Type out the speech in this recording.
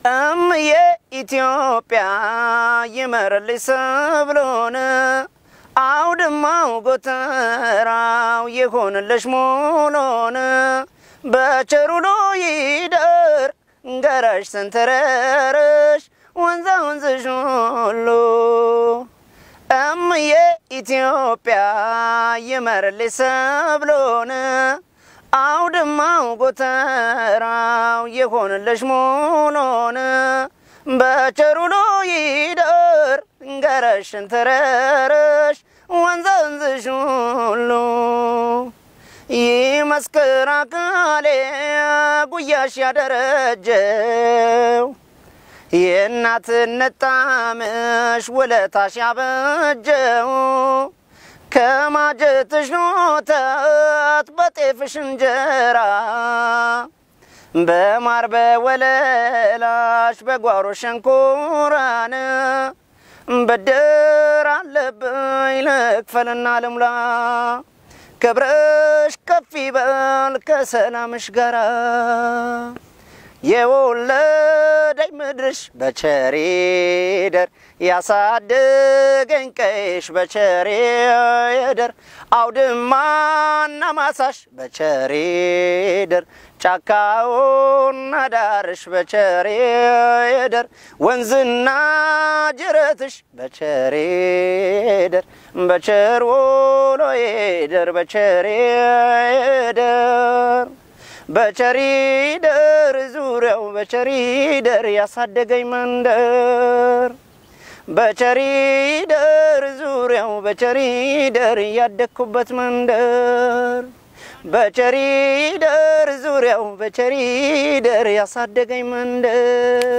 እምዬ ኢትዮጵያ ይመርልሽ ሰብሎን አውድማው ጎተራው ይሆንልሽ ሙሉን በቸሩሎ ይደር ገረሽ ሰንተረርሽ ወንዛ ወንዝሽ ሁሉ እምዬ ኢትዮጵያ ይመርልሽ ሰብሎን አውድማው ጎተራው ይሆንልሽ ሙሉን በቸሩሎ ይደር ገረሽ ሰንተረርሽ ወንዛ ወንዝሽ ሁሉ ይመስክር አካሌ ጉያሽ ያደረጀው የእናትነት ጣምሽ ውለታሽ ያበጀው ከማጀትሽ ኖተት በጤፍሽ እንጀራ በማር በወለላሽ በጓሮ ሸንኮራን ብድር አለብኝ ልክፈልና ልሙላ ክብርሽ ከፍ ይበል ከሰላምሽ ጋራ የወለደኝ ምድርሽ በቸሬ ደር ያሳደገኝ ቀይሽ በቸሬ ደር አውድማና ማሳሽ በቸሬ ደር ጫካውና ዳርሽ በቸሬ ደር ወንዝና ጅረትሽ በቸሬ ደር በቸር ውሎ ደር በቸሬ ደር በቸሪ ደር ዙሪያው በቸሪ ደር ያሳደገኝ መንደር በቸሪ ደር ዙሪያው በቸሪ ደር ያደግኩበት መንደር በቸሪ ደር ዙሪያው በቸሪ ደር ያሳደገኝ መንደር